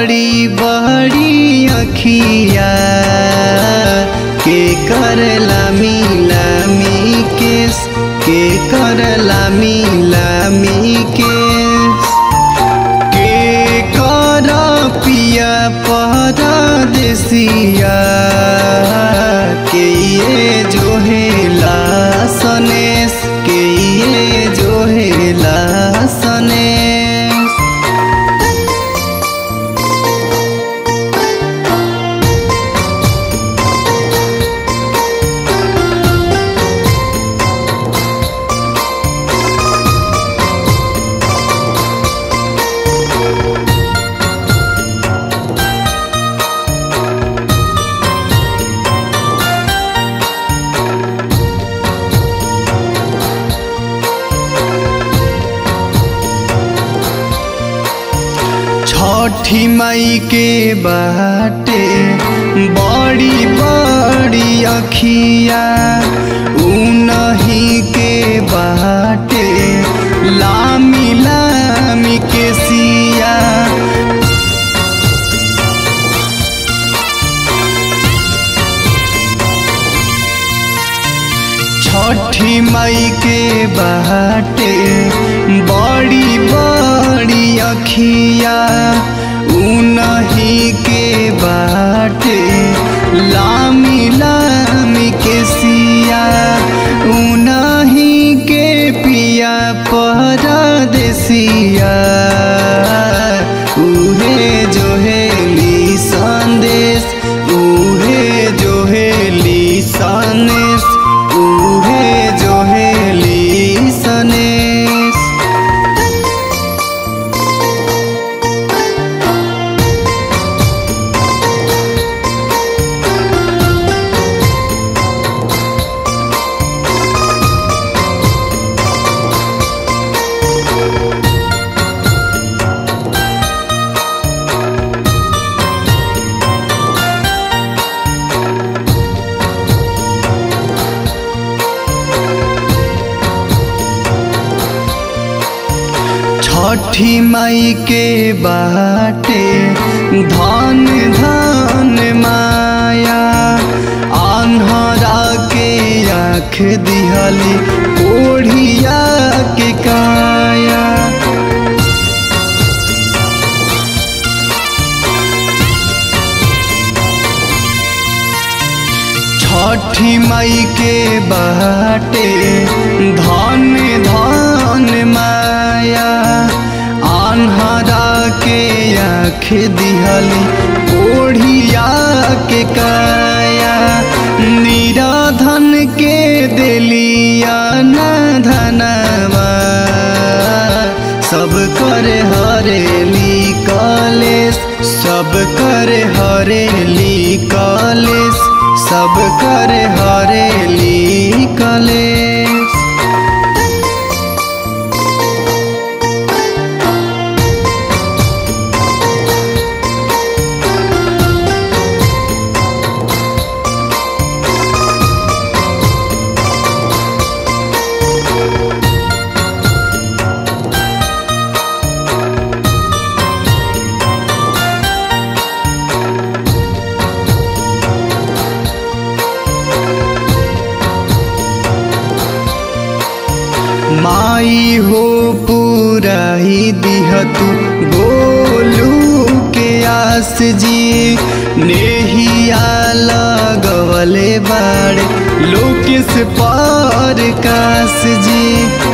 बड़ी बड़ी अखिया के करला मिलामी केस के करला मिलामी केस के कर पिया परदेसिया के ये जो हेला सनेस के ये जो हेला सनेस छठी मई के बाटे बड़ी बड़ी अखिया उनही के बाटे लामी लामी के सिया छठी मई के बाटे बड़ी बड़ी अखिया उनही के बाटे लामी लामी के सिया उनही के पिया परदेसिया उहे जो हेली संदेश उहे जो हेली सनेश उहे जो हेली सनेश छठी मई के बाटे धन धन माया आन्हरा के आँख दिहली ओढ़िया के काया छठी मई के बाटे धन धन माया आन्हरा के आँख दिहली ओढ़िया के काया निराधन के दिलिया न धनवा सब कर हरेली कॉलेज सब कर हरेली कॉलेज सब कर हरेली कॉलेज माई हो पूरा ही दिह तू गोलू के आस जी नेहिया लगवले बाड़े लोकेश पार कास जी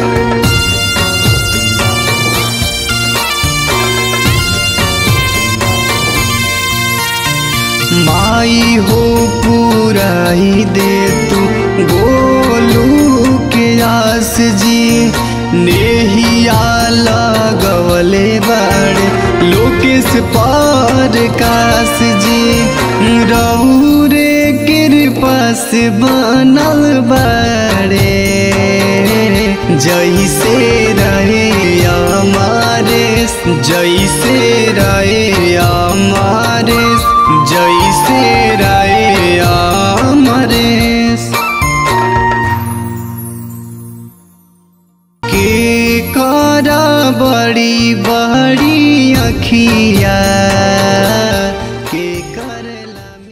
माई हो पूरा ही दे तू गोलू के आस जी नेहिया लगवले बाड़े लोकेश पार कास जी रौरे कृपा से बनल बाड़े जैसे रहे हमारे जैसे रहे हमारे जै